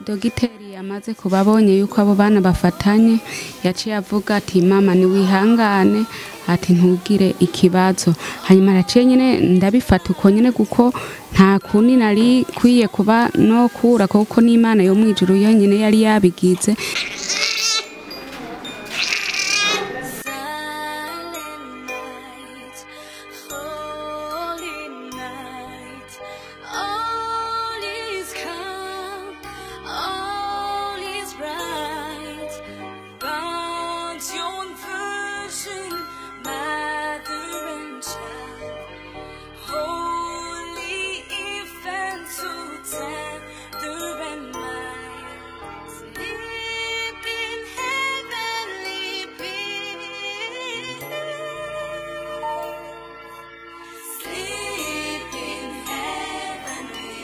dogiteri yamaze kuba abonye yuko abo bana bafatanye yaciye avuga ati mama niwihangane ati ntugire ikibazo hanyuma araciye nyine ndabifata uko nyine kuko nta kundi nari kwiye kuba no kura kuko n'imana yo mu ijuru yonyine yari yabigize Silent night, holy night, all is calm, all is bright. God's your virgin, mother and child, holy infant so tender and mild, sleep in heavenly peace. Sleep in heavenly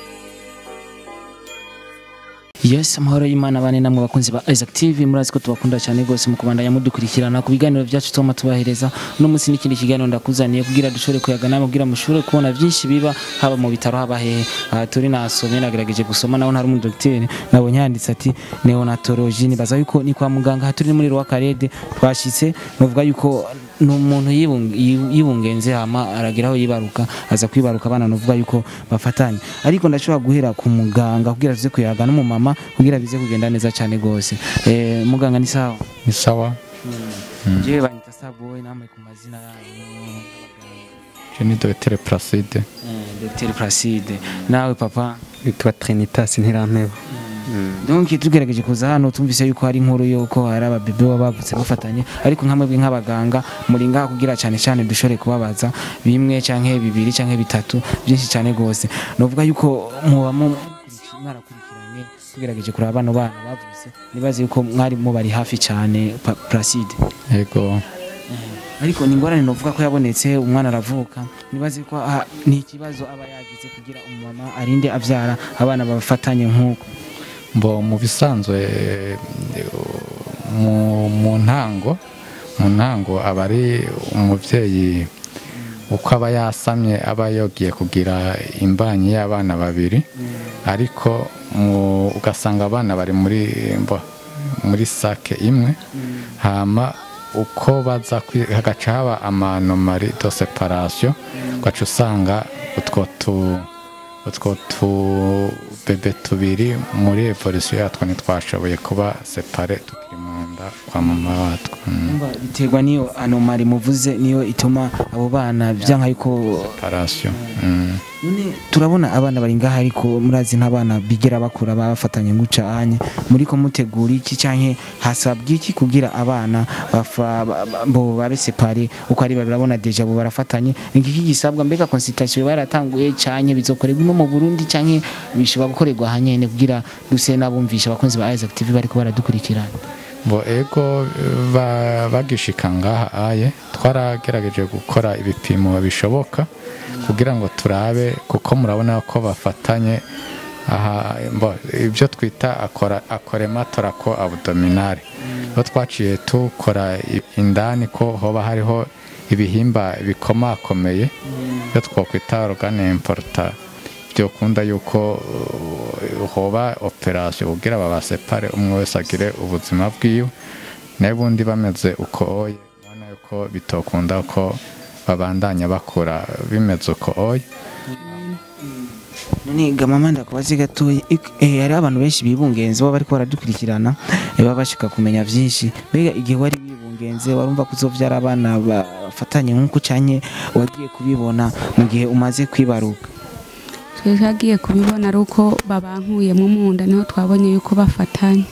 yes amahoro y'imana bane namwe bakunzi ba Isaac TV murazi ko tubakunda cyane rwose mu kubandanya mudukurikirana ku biganiro byacu tuma tubahereza uno munsi n'ikindi kiganiro ndakuzaniye kugira dushobore kuyaga namwe kugira mushobore kubona byinshi biba haba mu bitaro haba hehe aha turi nasomye nagerageje gusoma naho ntari umudogiteri nabonye handitse ati neonatology nibaza yuko ni kwa muganga aha turi muri Rwakarede twashitse bavuga yuko ni umuntu yibung- yi- yibungenze hama aragira aho yibaruka aza kwibaruka abana nuvuga yuko bafatanye ariko ndashobora guhera ku muganga kugira tuze kuyaga n'umumama kugira bize kugenda neza cyane rwose eh, muganga ni sawa ni sawa jewe banyita saboy namwe ku mazina yanyu je ni dogiteri placide Eh, Dr Placide nawe papa witwa Trinitas Ntirampeba donc tugerageje kuza hano tumvise yuko hari inkuru yuko hari ababebe baba bavutse bafatanye ariko nkamwe nk'abaganga muri ngaha kugira cyane cyane dushobore kubabaza bimwe canke bibiri canke bitatu byinshi cyane rwose novuga yuko muba mu- mwarakurikiranye tugerageje kuraba bano bana bavutse nibaze yuko mwari mubari hafi cyane Pa- Placide yego ariko ni ingorane novuga ko yabonetse umwana aravuka nibaze ko ah, ni ikibazo aba yagize kugira umumama arinde abyara abana bafatanye nk'uko mbo mu bisanzwe eh, mu mu ntango mu ntango aba ari umubyeyi uko aba yasamye aba yogiye kugira imbanyi y'abana babiri ariko mu- ugasanga abana bari muri mbo muri sake imwe hama uko baza kwi- hagaca haba amanomari do separation ugaca usanga utwo tu utwo tubebe tubiri muri evolution yatwo ntitwashoboye kuba separe tukiri mu nda kwa mama watwo Mm. Umva, biterwa n'iyo anomari muvuze niyo ituma abo bana byanka yuko separation Mm. none turabona abana bari ngaha ariko murazi nk'abana bigera bakura bafatanye nguca anye muri ko mutegura iki canke hasabwa iki kugira abana bafa ba- ba- bo babe separe uko ari babiri urabona deja bo barafatanye ni iki gisabwa mbega consultation baratanguye canke bizokorerwa ino mu Burundi canke bishobora gukorerwa hanyene kugira duse nabumvisha abakunzi ba Isaac TV bariko baradukurikirana bo ego ba- bagishika ngaha aye twaragerageje gukora ibipimo bishoboka kugira ngo turabe kuko murabona ko bafatanye aha mbo ibyo twita akora akorematora ko abdominale bo twaciye tukora i- indani ko hoba hariho ibihimba bikomakomeye byo twakwita organe importa byokunda yuko uh, hoba operasiyo kugira babasepare umwe wese agire ubuzima bwiwe nayo ubundi bameze uko oye ubona yuko bitokunda ko babandanya bakura bimeze uko oye none gamama ndakubaze gatoya ik- eh, hariho abantu benshi bibungenze baba bariko baradukurikirana eh, baba bashaka kumenya vyinshi mbega igihe wari wibungenze warumva ko uzovyara abana bafatanye nk'uko canke wagiye kubibona mu gihe umaze kwibaruka twe twagiye kubibona ari uko babankuyemo mu nda niho twabonye yuko bafatanye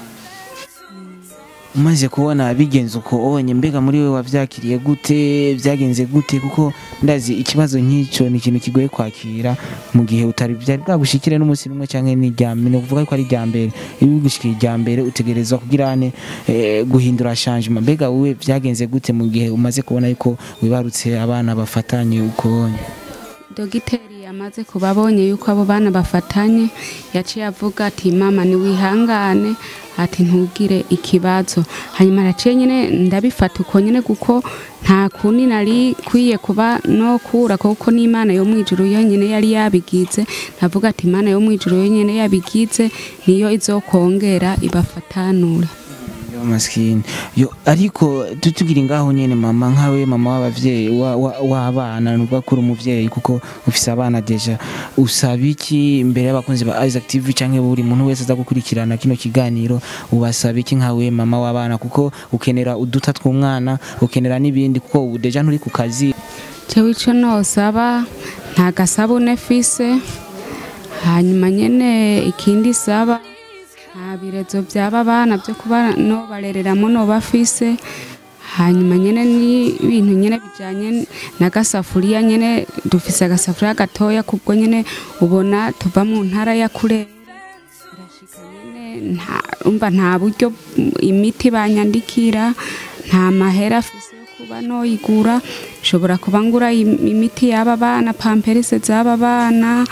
umaze kubona bigenze uko onye mbega muri we wavyakiriye gute vyagenze gute kuko ndazi ikibazo nk'ico ni ikintu kigoye kwakira mu gihe utari vyari bwagushikire n'umunsi n'umwe canke ni irya mbere ni ukuvuga ko ari irya mbere iyo bigushikiye irya mbere utegerezwa kugira ane eh, guhindura changement mbega wowe vyagenze gute mu gihe umaze kubona yuko wibarutse abana bafatanye uko onye dogiteri yamaze kuba abonye yuko abo bana bafatanye yaciye avuga ati mama niwihangane ati ntugire ikibazo hanyuma araciye nyine ndabifata uko nyine kuko nta kundi nari kwiye kuba no kura kuko n'imana yo mu ijuru yonyine yari yabigize ndavuga ati imana yo mu ijuru yonyine yabigize niyo izokongera ibafatanure yo maskini yo ariko tutugira ngaho nyene mama nkawe mama w'abavyeyi wa- wa- w'abana nubwo kuri umuvyeyi kuko ufise abana deja usaba iki imbere y'abakunzi ba Isaac TV canke buri muntu wese aza gukurikirana kino kiganiro ubasaba iki nkawe mama w'abana kuko ukenera uduta tw'umwana ukenera n'ibindi kuko ubu deja nturi ku kazi jewe ico nosaba nta gasabune fise hanyuma nyene ikindi saba nta birezo byaba bana byo kuba no barereramo no bafise hanyuma nyene n'ibintu nyene bijanye n'agasafuriya nyene dufise agasafuriya gatoya kubwo nyene ubona tuva mu ntara ya kurera birashika nyene nta umva nta buryo imiti banyandikira nta mahera afise yo kuba noyigura nshobora kuba ngura im- imiti y'aba bana pamperise z'aba bana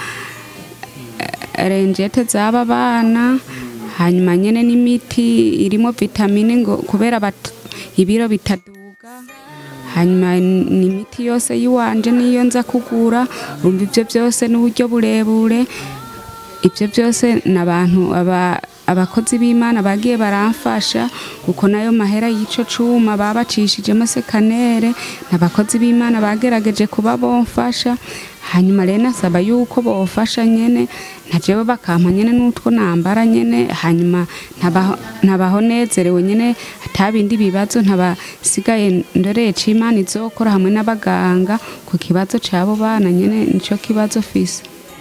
eh, renjete z'aba bana hanyuma nyene n'imiti irimo vitamine ngo kubera bat- ibiro bitaduga hanyuma n- n'imiti yose yiwanje niyo nza kugura umva ivyo byose n'uburyo burebure ibyo byose ni abantu aba- abakozi b'imana bagiye baramfasha kuko nayo mahera y'ico cuma babacishijemo sekanere ni abakozi b'imana bagerageje kuba bomfasha hanyuma rero nasaba yuko bofasha nyene na jewe bakampa nyene n'utwo nambara nyene hanyuma ntabaho- ntabaho nezerewe nyene atabindi bibazo ntabasigaye ndoreye c'imana izokora hamwe n'abaganga ku kibazo c'abo bana nyene nico kibazo fise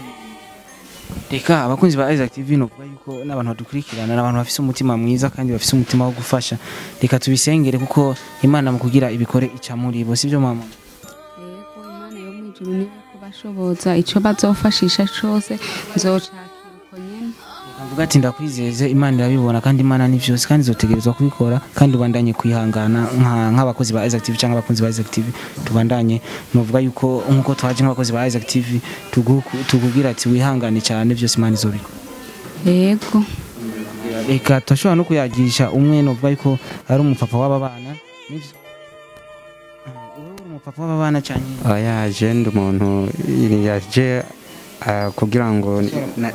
reka abakunzi ba Isaac TV novuga yuko n'abantu badukurikirana n'abantu bafise umutima mwiza kandi bafise umutima wo gufasha reka tubisengere kuko imana mu kugira ibikore ica muri bo sivyo mama yego imana yo mu ijuru niyo kubashoboza ico bazofashisha cose nzocakira uko nyene Avuga ati ndakwizeze imana irabibona kandi imana ni vyose kandi izotegerezwa kubikora kandi ubandanye kwihangana nka- nk'abakozi ba Isaac TV cyangwa abakunzi ba Isaac TV tubandanye novuga yuko nkuko twaje nk'abakozi ba Isaac TV tugu- tukubwira ati wihangane cyane byose imana izobikora yego reka turashobora no kuyagisha umwe novuga yuko ari umupapa w'aba bana nivyo Ah, wowe uri umupapa w'aba bana cyane oya je ndi umuntu yaje ah, kugira ngo na-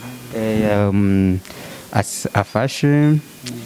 eh, um, as- afashe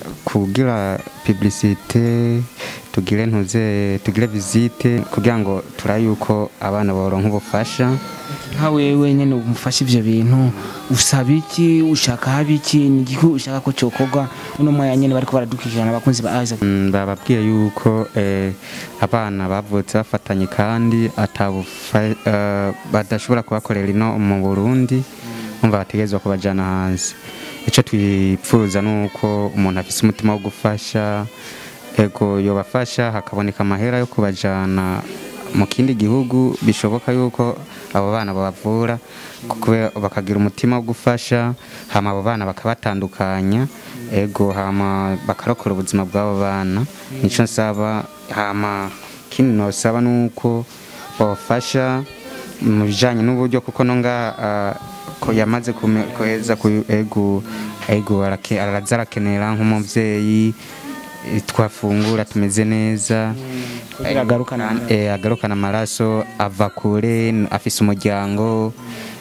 kugira publicite tugire ntuze tugire visite kugira ngo turabe yuko abana boronka ubufasha nka wewe nyene umufasha ivyo bintu usaba iki ushaka haba iki ni igiki ushaka ko cokorwa uno mwanya nyene bariko baradukurikirana abakunzi ba Isaac Mm, bababwiye yuko eh, abana bavutse bafatanye kandi atabufa- eh, badashobora kubakorera ino mu burundi umva bategerezwa kubajyana hanze icyo twipfuza ni uko umuntu afite umutima wo gufasha ego yobafasha hakaboneka amahera yo kubajyana mu kindi gihugu bishoboka yuko abo bana babavura kuko bakagira umutima wo gufasha hama abo bana bakabatandukanya ego hama bakarokora ubuzima bw'abo bana nicyo nsaba hama kindi nosaba ni uko bafasha mu bijyanye n'uburyo kuko no ngaha ko yamaze kume- kuheza ku ego ego arake- araza arakenera nk'umubyeyi eh, twafungura tumeze neza Kugira agarukane Eh, agarukana amaraso ava kure n- afise umuryango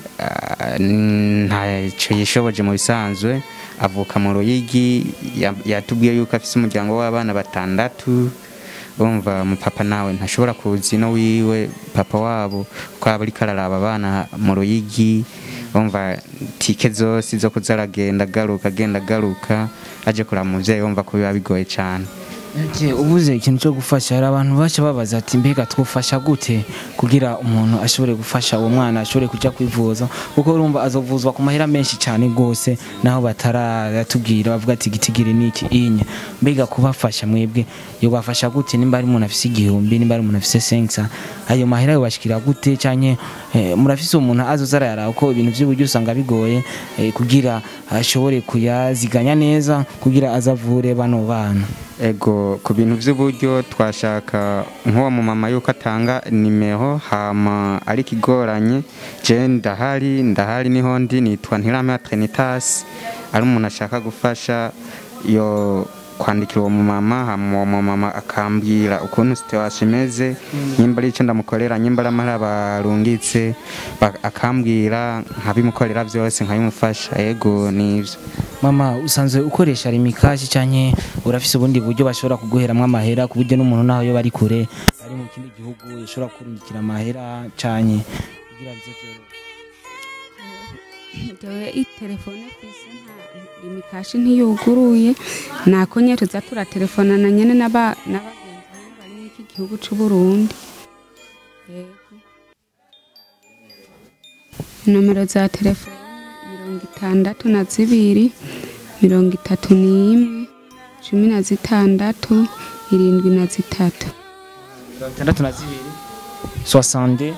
ah, ntacyo yishoboje mu bisanzwe avuka mu ruyigi ya- yatubwiye yuko afise umuryango w'abana batandatu urumva umupapa nawe ntashobora kuza ino wiwe papa wabo ko aba ariko araraba abana mu ruyigi urumva tike zose zo kuza aragenda agaruka agenda agaruka aje kuraba umuvyeyi wumva ko biba bigoye cane Ati, ubuze ikintu cyo gufasha hari abantu baca babaza ati mbega twufasha gute kugira umuntu ashobore gufasha uwo mwana ashobore kujya kwivuza kuko urumva azovuzwa ku mahera menshi cyane rwose naho bataratubwira bavuga ati gitigiri niki inya mbega kubafasha mwebwe yobafasha gute nimba ari umuntu afise igihumbi nimba ari umuntu afise sensa ayo mahera yobashikira gute canke eh, murafise umuntu azoza arayaraba ko ibintu by'uburyo usanga bigoye eh, kugira ashobore kuyaziganya neza kugira azavure bano bana ego ku bintu by'uburyo twashaka nk'uwo mumama yuko atanga nimero hama ari ikigoranye je ndahari ndahari niho ndi nitwa ntirame ya trinitas ari umuntu ashaka gufasha yo kwandikira uwo mumama hama uwo mumama akambwira ukuntu situation imeze nyimba ari icyo ndamukorera nyimba ari amahera barungitse ba- akambwira nkabimukorera byose nkabimufasha ego nivyo mama usanzwe ukoresha rimikashi cyane urafise ubundi buryo bashobora kuguheramwo amahera ku buryo n'umuntu naho yo bari kure ari mu kindi gihugu yashobora kurungikira amahera cyane kugira bize byorohe jewe itelefone kwise nta imikashi ntiyuguruye nako nye tuza turatelefonana nyene n'aba n'abagenzi bamwe bari muri iki gihugu c'u Burundi yego nomero za telefone mirongo itandatu na zibiri mirongo itatu n'imwe cumi na zitandatu irindwi na zitatu mirongo itandatu na zibiri soixante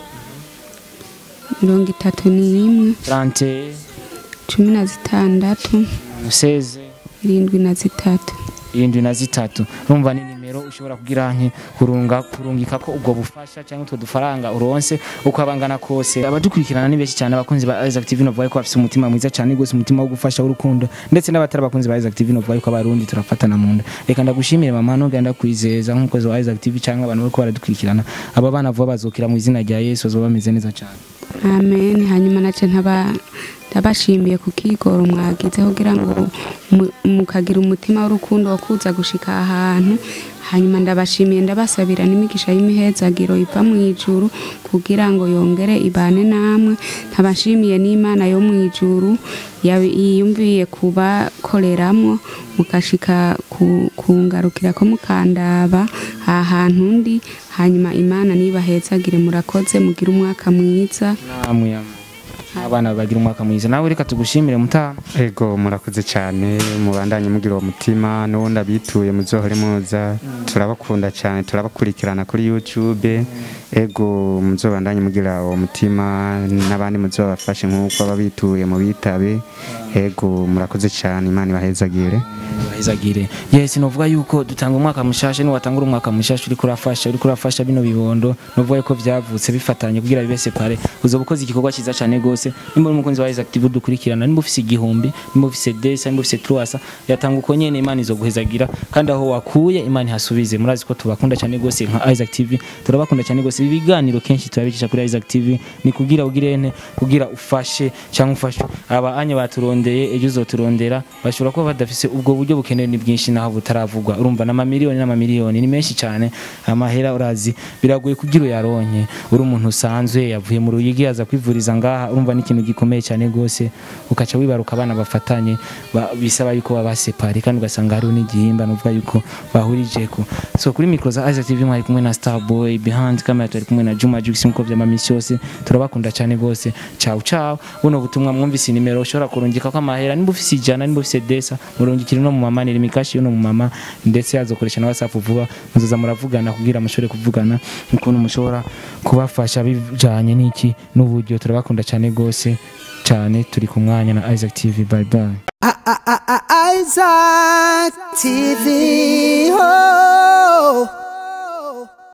mirongo itatu n'imwe trente cumi na zitandatu seze irindwi na zitatu irindwi na zitatu urumva ni nimero ushobora kugira nke kurunga kurungika ko ubwo bufasha cyangwa utwo dufaranga uronse uko abangana kose abadukurikirana ni benshi cyane abakunzi ba Isaac TV no ko bafite umutima mwiza cyane gose umutima wo gufasha w'urukundo ndetse n'abatari abakunzi ba Isaac TV no ko abarundi turafatana mu nda reka ndagushimire mama no genda kwizeza nk'umukozi wa Isaac TV cyangwa abantu bariko baradukurikirana aba bana vuba bazokira mu izina rya Yesu bazoba bameze neza cyane amen hanyuma nace ntaba ndabashimiye ku kigoro mwagize kugira ngo mu- mukagira umutima w'urukundo wo kuza gushika ahantu hanyuma ndabashimiye ndabasabira n'imigisha y'imihezagiro iva mu ijuru kugira ngo yongere ibane namwe ntabashimiye n'imana yo mu ijuru yabi- yiyumviye kubakoreramwo mukashika ku- kungarukira ko mukandaba aha hantu ndi hanyuma imana nibahezagire murakoze mugire umwaka mwiza namwe yama. abana bagira umwaka mwiza nawe reka tugushimire mutaha ego murakoze cyane mubandanye mugira uwo mutima n'ubundi abituye muzohore muza turabakunda cyane turabakurikirana kuri youtube ego muzobandanye mugira uwo mutima n'abandi muzobafashe nk'uko ababituye mu bitabe ego murakoze cyane imana ibahezagire bahezagire yes novuga yuko dutanga umwaka mushasha ni watangura umwaka mushasha uri kurafasha uri kurafasha bino bibondo novuga yuko byavutse bifatanye kugira bibe separe uzoba ukoze igikorwa cyiza cyane gose nimba uri umukunzi wa Isaac TV dukurikirana nimba ufise igihumbi nimba ufise desa nimba ufise truasa yatanga uko nyene imana izoguhezagira kandi aho wakuye imana ihasubize murazi ko tubakunda cyane gose nka Isaac TV turabakunda cyane gose ibi biganiro kenshi turabicisha kuri Isaac TV ni kugira ugirene kugira ufashe cyangwa ufashe aba anya baturondeye ejo uzoturondera bashobora kuba badafise ubwo buryo bukenewe ni bwinshi naho butaravugwa urumva n'amamiliyoni n'amamiliyoni ni menshi cyane amahera urazi biragoye kugira uyaronke uri umuntu usanzwe yavuye mu ruyigi aza kwivuriza ngaha urumva ni ikintu gikomeye cyane gose ukaca wibaruka abana bafatanye ba- bisaba yuko baba separe kandi ugasanga hariho n'igihimba nuvuga yuko bahurijeko so kuri mikro za Isaac TV mwari kumwe na Starboy behind camera turi kumwe na Juma Jux nkuko vyama misi yose turabakunda cyane gose ciao ciao buno butumwa mwumvise nimero ushobora kurungika ko amahera nimba ufise ijana nimba ufise desa murungikire no mu mama ni mikashi yo no mu mama ndetse azokoresha na WhatsApp vuba muzoza muravugana kugira mushobore kuvugana ukuntu mushobora kubafasha bijanye n'iki n'uburyo turabakunda cyane gose cyane turi ku mwanya na Isaac TV bye bye Isaac TV. Oh.